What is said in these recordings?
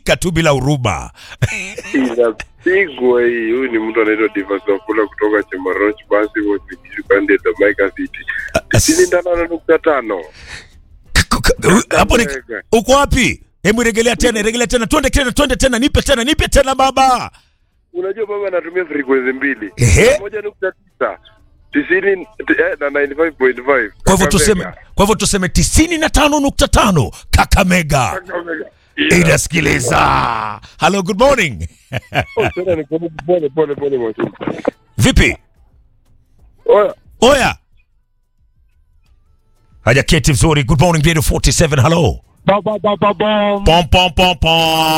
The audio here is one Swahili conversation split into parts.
tu bila huruma. inapigwa hii. Huyu ni mtu anaitwa Divas Wafula kutoka Chemoroch, basi Kipande Jamaica City tisini na tano nukta tano. Hapo ni uko wapi? Hebu regelea tena, regelea tena, twende tena, twende tena, nipe tena, nipe tena baba. Unajua baba anatumia frequency mbili, Ehe. moja nukta tisa tisini eh, na 95.5. Kwa hivyo tuseme, kwa hivyo tuseme tisini na tano nukta tano Kakamega Kakamega. inasikiliza. Hello, good morning. Oh, tena ni pole pole pole pole mwalimu. Vipi? Oya, Oya. Haja keti vizuri. Good morning, Radio 47. Hello. Ba, ba, ba, ba, bom. Pom pom pom pom.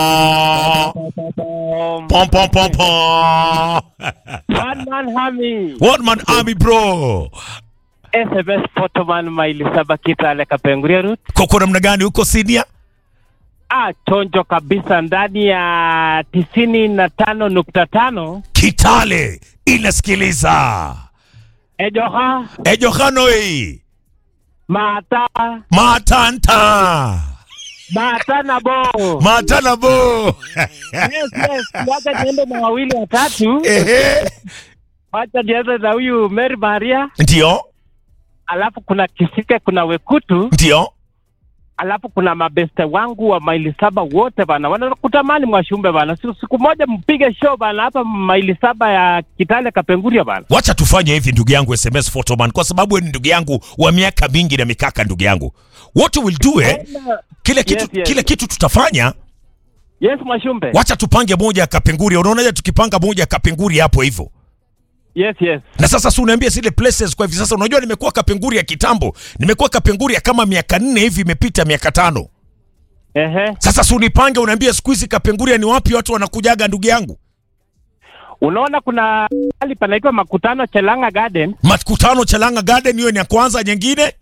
Bom. Pom pom pom pom. One man hami. One man army bro. SMS photoman maili saba Kitale Kapenguria route. Koko namna gani huko Sydney? Ah, chonjo kabisa ndani ya tisini na tano nukta tano Kitale inasikiliza. Ejoha Ejohanoi. Mata Matanta. Mata na bo. Matana bo. Yes, yes. Wacha niende na wawili watatu. Ehe. Wacha niende na huyu Mary Maria, Ndio. alafu kuna Kisike, kuna Wekutu, Ndio. alafu kuna mabeste wangu wa maili saba wote bana, wanakutamani Mwashumbe bana, siku, siku moja mpige show bana hapa maili saba ya Kitale Kapenguria bana. Wacha tufanye hivi ndugu yangu SMS Photoman kwa sababu wewe ni ndugu yangu wa miaka mingi na mikaka ndugu yangu. What we will do eh, kile kitu Yes, yes. kile kitu tutafanya Yes, Mwashumbe. wacha tupange moja ya Kapenguria. Unaonaje tukipanga moja ya Kapenguria hapo hivyo? Yes, yes. Na sasa si unaambia zile places kwa hivi sasa, unajua nimekuwa Kapenguria kitambo, nimekuwa Kapenguria kama miaka nne hivi imepita miaka tano. Ehe. Sasa si unipange, unaambia siku hizi Kapenguria ni wapi watu wanakujaga ndugu yangu? Unaona kuna hali panaitwa Makutano Chelanga Garden, Makutano Chalanga Garden, hiyo ni ya kwanza. Nyingine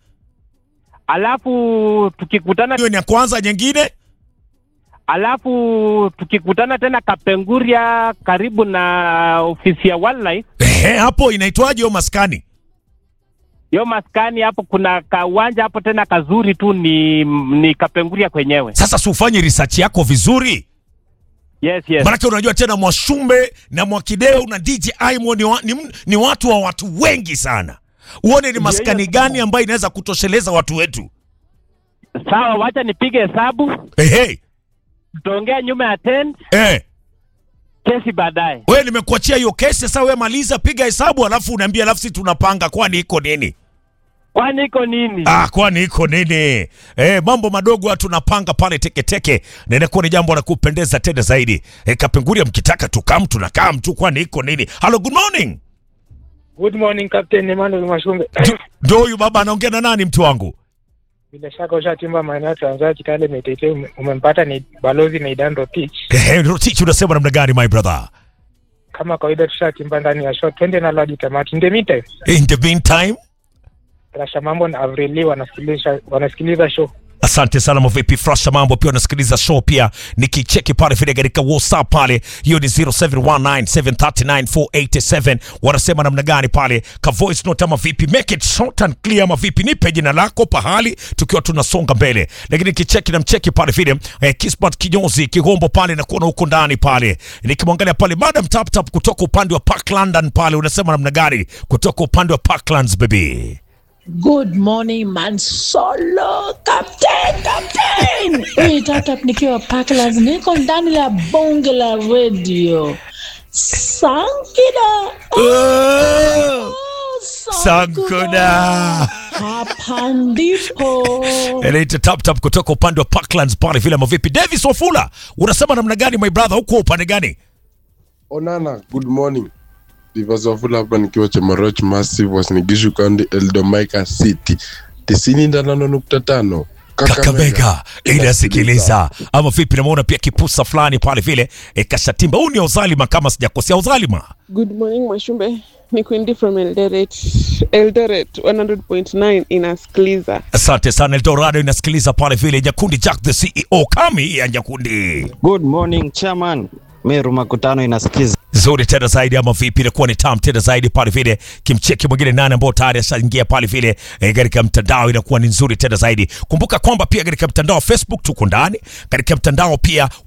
alafu tukikutana hiyo ni ya kwanza, nyingine alafu tukikutana tena Kapenguria karibu na ofisi ya wildlife ehe, hapo inaitwaje hiyo maskani? yo maskani hapo, kuna kawanja hapo tena kazuri tu, ni ni Kapenguria kwenyewe. Sasa si ufanye research yako vizuri, Yes, yes. maanake unajua tena Mwashumbe na Mwakideu na DJ Aimo ni, wa, ni, ni watu wa watu wengi sana. Uone ni maskani hiyo. gani ambayo inaweza kutosheleza watu wetu. Sawa, wacha nipige hesabu, Ehe, tutaongea nyuma ya 10 eh. kesi baadaye. Wewe nimekuachia hiyo kesi sasa, wewe maliza, piga hesabu, alafu unaambia, alafu sisi tunapanga, kwani iko nini? Kwani iko nini? Ah, kwani iko nini? Eh, mambo madogo watu tunapanga pale teketeke, na inakuwa ni jambo la kupendeza tena zaidi. Eh, Kapenguria mkitaka tukam tunakaa mtu, kwani iko nini? Hello, good morning. Good morning Captain Emmanuel Mashumbe. Ndio huyu baba anaongea na nani mtu wangu? Bila shaka ushatimba maeneo ya Trans Nzoia Kitale Metete, ume- umempata ni balozi na Idando Teach. Eh, Rotich unasema namna gani my brother? Kama kawaida tushatimba ndani ya show, twende na Lodi Tamati. In the meantime, In the meantime, Rasha Mambo na Avrili wanasikiliza wanasikiliza show. asante sana mavipi frasha mambo pia unasikiliza show pia nikicheki pale vile katika whatsapp pale hiyo ni 0719739487 wanasema namna gani pale ka voice note ama vipi make it short and clear ama vipi nipe jina lako pahali tukiwa tunasonga mbele lakini nikicheki na mcheki pale vile eh, kismat kinyozi kigombo pale na kuona huko ndani pale nikimwangalia pale madam tap tap kutoka upande wa park london pale unasema namna gani kutoka upande wa parklands baby Good morning man solo captain captain. Hii tata nikiwa Parklands niko ndani la bonge la radio. Sankida. oh, Oh, sankuna Hapa ndipo. Inaita tap tap kutoka upande wa Parklands pale vile mavipi. Davis Wafula, unasema namna gani my brother, huko upande gani? Onana, good morning. Divas Wafula hapa nikiwa Chemoroch Massive Wasinigishu County Eldomica City tisini na tano nukta tano Kakamega inasikiliza ama vipi? Namuona pia kipusa fulani pale vile e, kashatimba. Huu ni Ozalima kama sijakosea, Ozalima. Good morning Mwashumbe, ni Quindi from Eldoret. Eldoret 100.9 inasikiliza. Asante sana Eldorado inasikiliza pale vile. Nyakundi Jack the CEO kami ya Nyakundi. Good morning chairman. Meru Makutano inasikiza. Zuri tena zaidi ama vipi? Inakuwa ni tam tena zaidi pale vile. Kimcheki mwingine nane ambao tayari ashaingia pale vile e, katika mtandao inakuwa ni nzuri tena zaidi. Kumbuka kwamba pia katika mtandao wa Facebook tuko ndani, katika mtandao pia